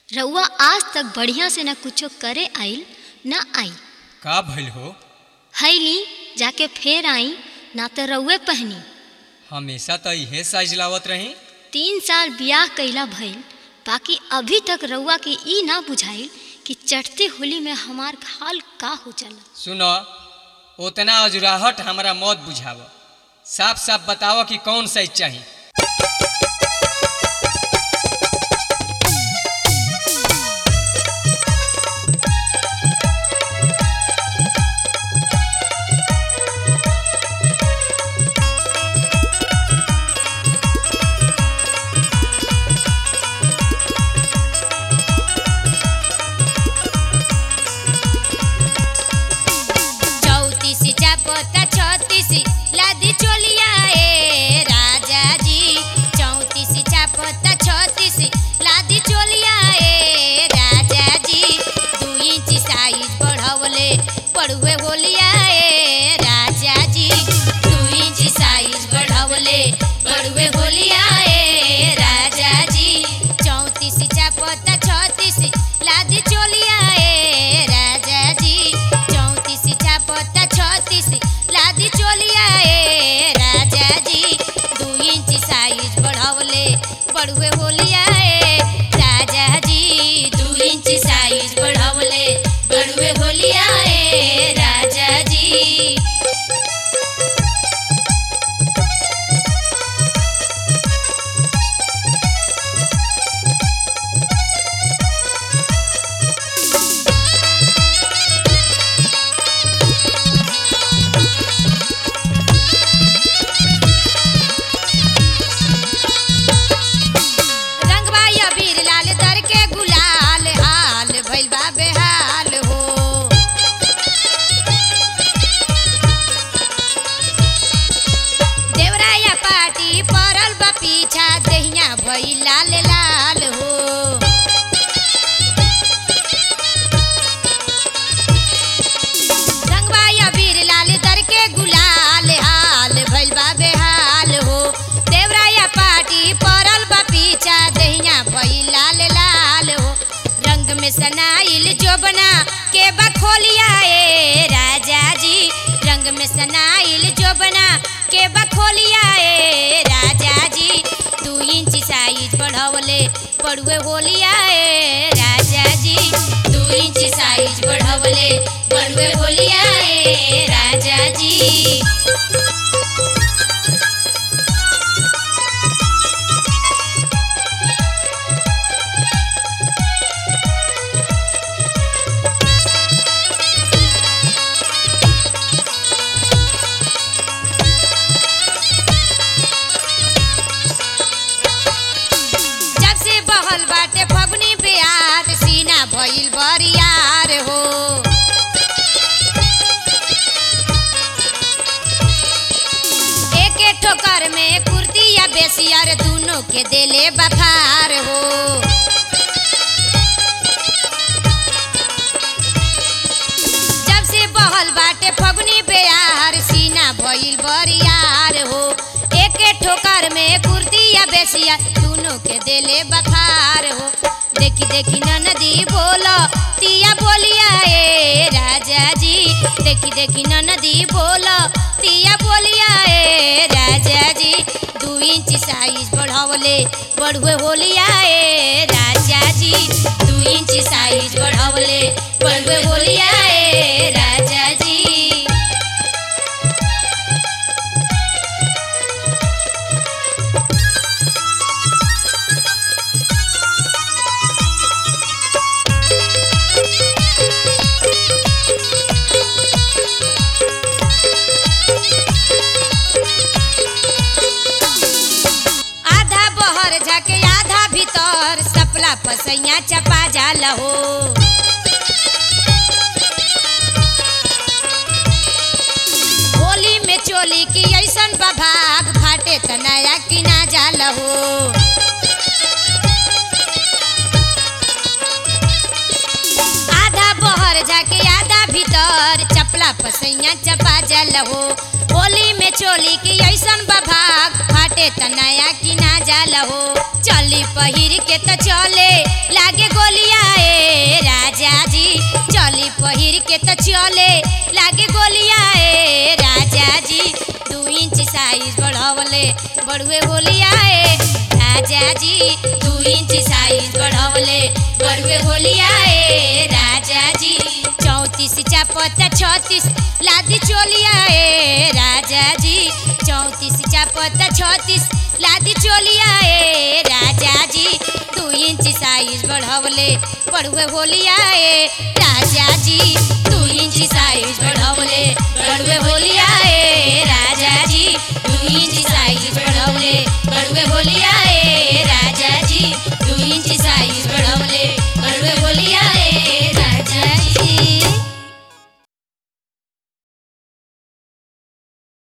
रउआ आज तक बढ़िया से न कुछो करे आइल न आई का भइल हो हैली जाके फेर आई ना तो रउए पहनी हमेशा तो इहे साइज लावत रही तीन साल बियाह कैला भइल बाकी अभी तक रउआ के ई ना बुझाइल कि चढ़ते होली में हमार हाल का हो जाला सुनो उतना अजुराहट हमरा मत बुझाव साफ साफ बताओ कि कौन साइज चाहिए चौतीस चापता छत्तीस लादी चोलिया ए राजा जी चौतीस चापता छत्तीस लादी चोलिया ए राजा जी दू इंच साइज बढ़वले पड़ुए होलिया ए राजा जी दू इंच साइज बढ़वले पड़ुए होलिया ए राजा जी चौतीस चापता छत्तीस लादी चोलिया ए राजा जी चौतीस चापता छत्तीस लादी चोलिया ए राजा जी दू इंच साइज बढ़वले बड़ुए होलिया ए राजा जी दू इंच साइज बढ़वले बड़ुए होलिया ए राजा जी रंगवा अबीर लाल दर के गुलाल हाल भइल बा बेहाल हो देवराया पाटी पड़ल बा पीछा दहिया भइल लाल लाल हो रंगवा अबीर लाल दर के गुलाल हाल भइल बा बेहाल हो देवराया पाटी पड़ल बा पीछा दहिया भइल लाल लाल हो रंग में सनाइल जोबना के बखोलिया ए राजा जी रंग में सनाइल जोबना के बखोलिया ए राजा जी दू इंच साइज बढ़वले पड़ुए होलिया ए राजा जी दू इंच साइज बढ़वले पड़ुए होलिया ए राजा जी जब से बहल बाटे फगुनी बिहार सीना भइल बरियार हो एके ठोकर में कुर्ती या बेसियर दोनों के देले बखार हो जब से बहल बाटे फगुनी बेयार सीना भइल बरियार हो एके ठोकर में कुर्ती या बेसिया दोनों के देले बखार हो देखी देखी ननदी बोलो तिया बोलिया ए राजा जी देखी देखी ननदी बोलो तिया बोलिया ए राजा जी दू इंच साइज बढ़वले बढ़ुए होलिया ए राजा जी दू इंच साइज बढ़वले बढ़ुए होलिया ए राजा जी आधा बहर झके आधा भीतर सपला पसैया चपा जाल हो होली में चोली की ऐसन बभाग फाटे त नया किना जाल हो आधा बहर जाके आधा भीतर चपला पसैया चपा जल हो होली में चोली की ऐसन बभाग फाटे त नया किना जाल हो चली पहिर के त चले लागे गोली से तो चले लागे गोलिया ए राजा जी दू इंच साइज बढ़वले बड़ुए होलिया ए राजा जी दू इंच साइज बढ़वले बड़ुए होलिया ए राजा जी चौंतीस चापता छत्तीस लादी चोलिया ए राजा जी चौंतीस चापता छत्तीस लादी चोलिया ए राजा जी दू इंच साइज बढ़वले बड़ुए होलिया ए राजा जी दू इंच साइज बढ़वले बड़ुए होलिया ए राजा जी दू इंच साइज बढ़वले बड़ुए होलिया